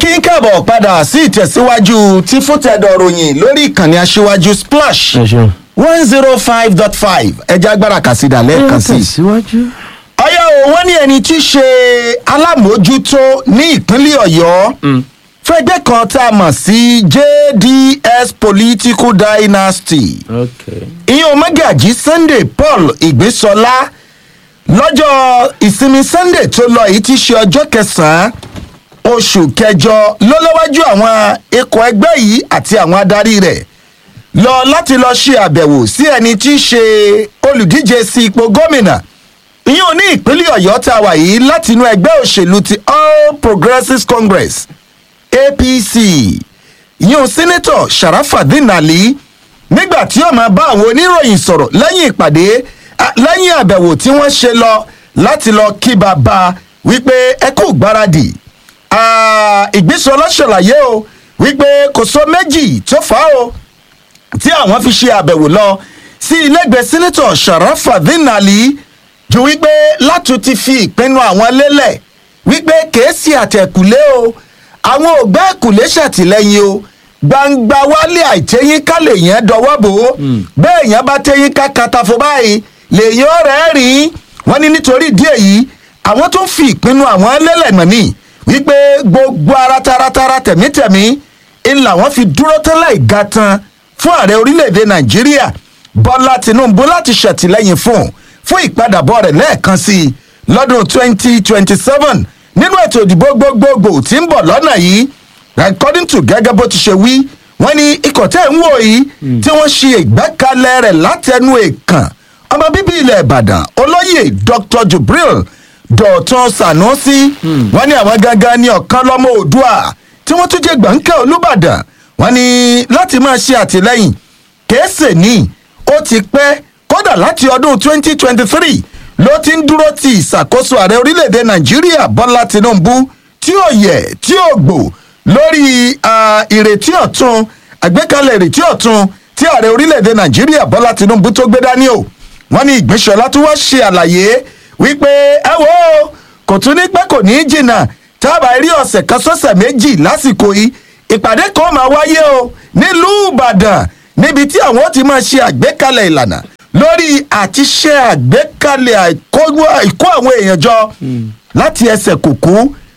kí n káàbọ̀ padà sí ìtẹ̀síwájú tí fúntẹ̀dọ̀ ròyìn lórí ìkànnì aṣíwájú splash ẹ ṣeun. one zero five dot five ẹja agbára kàsídà lẹ́ẹ̀kan sí i. tẹ̀síwájú. ọyọ́ o wọ́n ní ẹni tí í ṣe alámòójútó ní ìpínlẹ̀ ọ̀yọ́ fẹ́gbẹ́ kan tá a mọ̀ sí jds political dynasty ok. ìyẹn omagaji sunday paul ìgbésọlá lọ́jọ́ ìsinmi sunday tó lọ yìí ti ṣe ọjọ́ kẹsàn-án oṣù kẹjọ ló léwájú àwọn ikọ̀ ẹgbẹ́ yìí àti àwọn adarí rẹ̀ lọ láti lọ ṣe àbẹ̀wò sí ẹni tí í ṣe olùdíje sí ipò gómìnà ìyẹn ní ìpínlẹ̀ ọ̀yọ́ tá a wà yìí láti inú ẹgbẹ́ òṣèlú ti all progressives congress apc ìyẹn sẹ́nẹ́tọ̀ sharafadin ali nígbà tí ó máa bá àwọn oníròyìn sọ̀rọ̀ lẹ́yìn ìpàdé à, lẹ́yìn àbẹ̀wò tí wọ́n ṣe lọ láti lọ kí bàbá wípé ẹ kú gbáradì Ah, ìgbésọlá ṣàlàyé o wípé kò sọ méjì tó fà á o tí àwọn fi ṣe àbẹ̀wò lọ sí ilégbèé sẹ́nẹ́tọ̀ sharafadin ali ju wípé látún ti fi ìpinnu àwọn lélẹ̀ wípé kèésì àtẹ̀kùlé o àwọn ògbẹ́ ẹ̀kùlé ṣàtìlẹ́yìn o gbangba wálé àìtẹ́yìn ká lèèyàn dọwọ́ bò ó bẹ́ẹ̀ yẹn bá tẹ́yìn ká katafo báyìí lèèyàn ọ̀rẹ́ rìn wọ́n ní nítorí díẹ̀ yìí àwọn tó ń fi ìpinnu àwọn lélẹ̀ mọ̀ ní wípé gbogbo ara taratara tẹ̀mítẹ̀mí ń làwọn fi dúró tán láì ga tan fún ààrẹ orílẹ̀-èdè nàìjíríà bọ́lá tinubu láti ṣètìlẹ́yìn fún un fún ìpadàbọ̀ rẹ̀ lẹ́ẹ̀kan sí i lọ́dún 2027 nínú ètò ìdìbò gbogbogbò tí ń bọ̀ lọ́nà yìí according to gẹ́gẹ́ bó ti ṣe wí wọ́n ní ikọ̀ tẹ́ ń wò yìí tí wọ́n ṣe ìgbẹ́kalẹ̀ rẹ̀ látẹnu èèkàn ọmọ bíbí ilẹ̀ ìbàdàn olóyè dr jubril dọ̀tun sanusi wọ́n ní àwọn gangan ní ọ̀kan lọ́mọ òdua tí wọ́n tún jẹ́ gbọ̀ǹkẹ́ olùbàdàn wọ́n ní láti máa ṣe àtìlẹ́yìn kèésè ní ó ti pẹ́ kódà láti ọdún 2023 ló ti ń dúró ti ìṣàkóso ààrẹ orílẹ̀-èdè nàìjíríà bọ́lá tinubu tí ó yẹ tí ó gbò lórí ah, ìrètí ọ̀tun àgbékalẹ̀ ìrètí ọ̀tun tí ààrẹ orílẹ̀-èdè nàìjíríà bọ́lá tinubu tó gbé dání o wọ́n ní ìgbésọ̀lá tó wá ṣe àlàyé wípé ẹ wo kò tún ní pẹ́ kò ní í jìnnà tábà rí ọ̀sẹ̀ kan sọ́sẹ̀ méjì lásìkò yìí ìpàdé kan máa wáyé o nílùú ìbàdàn níbi tí àwọn ti máa ṣe àgbékalẹ̀ ìlànà lórí àti ṣe àgbékalẹ̀ àìkó- àìkó àwọn èèyàn jọ láti ẹsẹ̀ kùkú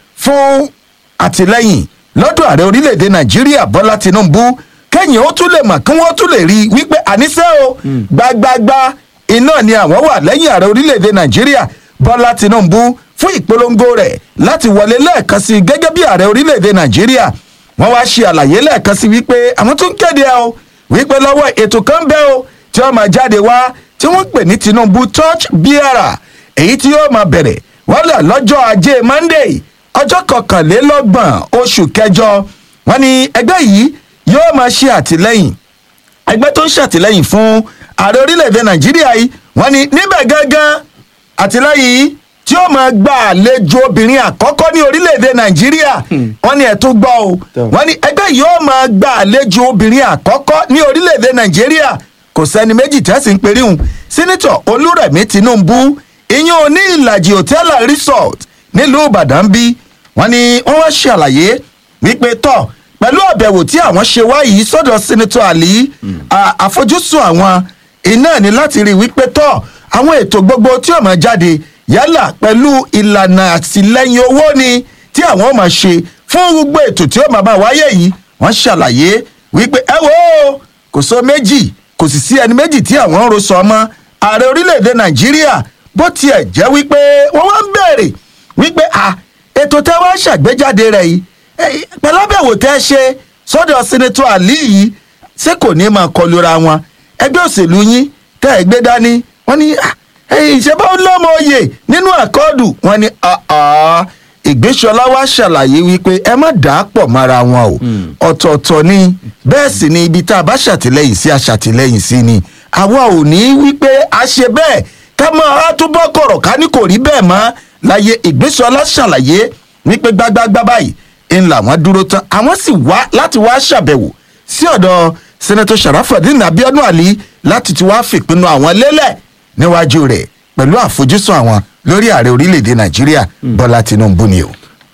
fún àtìlẹ́yìn lọ́dọ̀ ààrẹ orílẹ̀-èdè nàìjíríà bọ́lá tinubu kẹ́yìn ó tún lè mọ̀ kí wọ́n tún lè rí i wípé àníṣe o gbagbagba iná ni àwọn wà lẹ́yìn ààrẹ orílẹ̀-èdè nàìjíríà bọ́lá tinubu fún ìpolongo rẹ̀ láti wọlé lẹ́ẹ̀kan sí i gẹ́gẹ́ bí ààrẹ orílẹ̀-èdè nàìjíríà wọ́n wá ṣe àlàyé lẹ́ẹ̀kan sí wípé àwọn tún kéde ẹ o wípé lọ́wọ́ ètò kan bẹ́ o tí wọ́n máa jáde wá tí wọ́n pè ní tinubu touch biara èyí tí yóò máa bẹ̀rẹ̀ wọ́n lọ lọ́jọ́ ajé monday ọjọ́ kọkànlélọ́gbọ̀n oṣù kẹjọ wọ́n ní ẹgbẹ́ yìí yóò máa ṣe àtìlẹ́yìn ẹgbẹ́ tó ń ṣàtìlẹ́yìn fún ààrẹ orílẹ̀-èdè nàìjíríà yìí wọ́n ní níbẹ̀ gángan àtìlẹ́yìn yìí tí ó máa gba àlejò obìnrin àkọ́kọ́ ní orílẹ̀-èdè nàìjíríà wọ́n ní ẹ̀tún gbọ́ o wọ́n ní ẹgbẹ́ yìí ó máa gba àlejò obìnrin àkọ́kọ́ ní orílẹ̀-èdè nàìjíríà kò sẹ́ni méjì tẹ́sí ń perí hùn sínítọ̀ olúrẹ̀mí tinubu ìyẹn ò ní ìlàjì hòtẹ́ẹ̀lì resort nílùú ìbàdàn bí wọ́n ní wọ́n wá ṣe àlàyé wípé tọ̀ pẹ̀lú àbẹ̀wò tí àwọn ṣe wá yìí sọ́dọ̀ sínítọ̀ àlì à- àfojúsùn àwọn iná ní láti rí wípé tọ̀ àwọn ètò gbogbo tí ó máa jáde yálà pẹ̀lú ìlànà àtìlẹ́yìn owó ni tí àwọn máa ṣe fún gbogbo ètò tí ó máa máa wáyé yìí wọ́n ṣàlàyé wípé ẹ wo kò sọ méjì kò sì sí ẹni méjì tí àwọn ń ro sọ ọmọ ààrẹ orílẹ̀-èdè nàìjíríà bó tiẹ̀ jẹ́ wípé wọ́n wá ń bèrè wípé à ètò tẹ́ wá ṣàgbéjáde rẹ̀ yìí eh, pẹ̀lú àbẹ̀wò tẹ́ ṣe sọ́dọ̀ sínítọ̀ àlì yìí ṣé kò ní máa kọlura wọn ẹgbẹ́ òṣèlú yín tẹ́ ẹ gbé dání wọ́n ní "Ah, eh, ìṣẹ́bá ń lọ́mọ oyè nínú àkọọ́dù wọ́n ní "Ah, ah." ìgbésọlá wa ṣàlàyé wípé ẹ má dà á pọ̀ mọ́ra wọn o ọ̀tọ̀ọ̀tọ̀ ni bẹ́ẹ̀ sì ni ibi tá a bá ṣàtìlẹ́yìn sí a ṣàtìlẹ́yìn sí ni àwa ò ní wípé a ṣe bẹ́ẹ̀ ká máa túbọ̀ kọ̀rọ̀ ká ní kò rí bẹ́ẹ̀ mọ́ láyé ìgbésọlá ṣàlàyé wípé gbágbágbá báyìí ń làwọn dúró tán àwọn sì wá láti wá ṣàbẹ̀wò sí ọ̀dọ̀ sẹ́nẹ́tọ̀ sharafadin abiodun ali láti ti wá fìpinnu àwọn lélẹ̀ níwájú rẹ̀ pẹ̀lú àfojúsùn àwọn lórí ààrẹ orílẹ̀-èdè nàìjíríà bọ́lá tinubu ni o.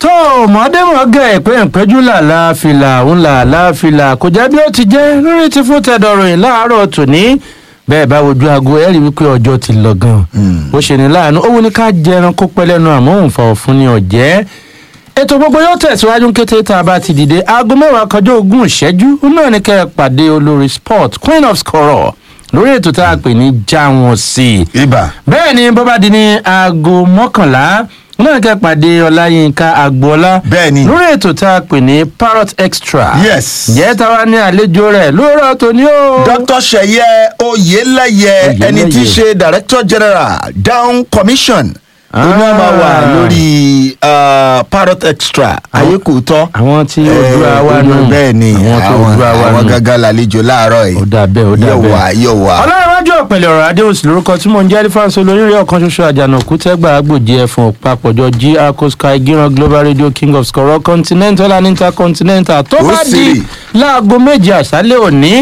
tó mọ̀ọ́dẹ́mọ̀ọ́gẹ̀ ìpín ìpẹ́jù làlá fìlà òun làlá fìlà kò jẹ́ bí ó ti jẹ́ lórí ti fún tẹ̀dọ̀rìn láàárọ̀ tòní bẹ́ẹ̀ bá wojú aago ẹ̀rí wípé ọjọ́ ti lọ gan ó ṣe ní láàánú ó wù ní ká jẹran kó pẹ́ lẹ́nu àmọ́ òun fa òfun ni ọ̀jẹ́ ètò gbogbo yóò tẹ̀síwájú ní kété tá a bá ti dìde aago mẹ́wàá kọjá ogún ìṣẹ́jú náà ní kẹ́ ẹ pàdé olórí sport queen of scorer lórí ètò tá a pè ní já wọn sí i ibà bẹ́ẹ̀ ni bó bá di ní aago mọ́kànlá náà kẹ́ pàdé ọláyínká agboola Bẹ́ẹ̀ ni. lórí ètò tá a pè ní parrot extra Yes. jẹ́ táwa ní àlejò rẹ̀ lóòrọ̀ tòní o. dr seye oyeleye Oyeleye. ẹni tí í ṣe director general down commission oní àmà wà Ah. lórí uh, parrot extra ayékòótọ́ àwọn tí Oòduà wa nù bẹ́ẹ̀ ni àwọn tí àwọn Oòduà wa àwọn nù. gángan làlejò láàárọ̀ yìí ó dà bẹ́ẹ̀ ó dà yóò bẹ́ẹ̀. wà yóò wà. ọlọ́runwájú ọ̀pẹ̀lẹ̀ ọ̀rọ̀ adéhùsì lórúkọ tí mò ń jẹ́ ẹlífàǹsì olóyìnrè ọ̀kan ṣoṣo àjànàkú tẹ́gbà agbòjì ẹ̀fọn òpapọ̀jọ gr sky gíran global radio king of scorol continental and intercontinental tó Ó bá sì di rí. láago méje àṣálẹ̀ òní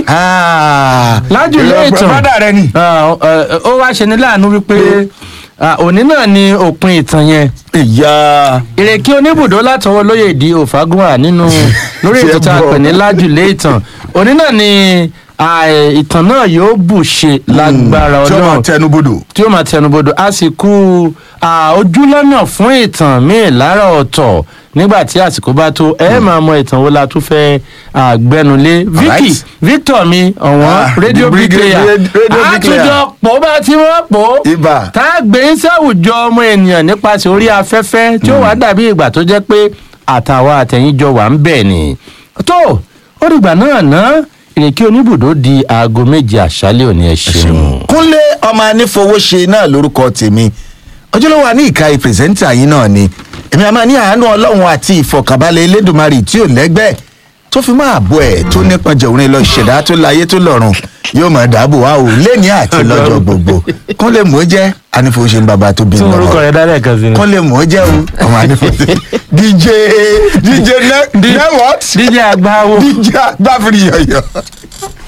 lájùlé ìtàn bàdà rẹ ni. Ah, eh, ó wá ṣe ní láàánú wípé ah, òní náà ni òpin ìtàn yẹn ìyá ìrèké oníbùdó látọwọ́ lóye ìdí òfagúnwà nínú lórí ètò tá a pè ní lájùlé ìtàn òní náà ni ah, eh, ìtàn náà yóò bù ṣe lágbára tí ó máa ọlọ́run tẹnubodò. tí ó máa tẹnubodò a sì kú ah, ojúlọ́nà fún ìtàn míì lára ọ̀tọ̀ nígbà tí àsìkò bá tó ẹ máa mọ ìtàn wo la tún fẹ́ ah, gbẹnulé vicky Alright. victor mi ọ̀wọ́n Ah, rédíò the brigade- bricklayer radio bricklayer. àtúnjọ pọ̀ bá tí wọ́n pọ̀ ibà tá a gbé ń sáwùjọ ọmọ ènìyàn nípasẹ̀ orí afẹ́fẹ́ tí ó wàá dàbí ìgbà tó jẹ́ pé àtàwọn àtẹ̀yìnjọ wà ń bẹ̀ ni. tó ó dìgbà náà ná ìrèké oníbùdó di aago méje àṣálẹ̀ òní ẹ ṣeun. kúnlé ọmọ anífowóṣe náà lórúkọ tèmi ojúlówó wa ní ìka ìpèsèntà yín náà ni èmi àmà ní àánú ọlọ́run àti ìfọ̀kànbalẹ̀ elédùnmarì tí ò lẹ́gbẹ́ tó fi máa bọ̀ ẹ̀ tó nípọn jẹ̀wọ́n lọ ìṣẹ̀dá tó láyé tó lọ́run yóò máa dáàbò wá o lẹ́ni àti lọ́jọ́ gbogbo kúnlé mò ń jẹ́ anífowóṣe ń bàbá tó bí tí mi orúkọ lọ́wọ́ rẹ dálẹ̀ kan sí ni. kúnlé mò ń jẹ́ o ọmọ anífowóṣe dj dj ne ne what díje àgbáwo. dj agbáfiri yọ̀yọ̀.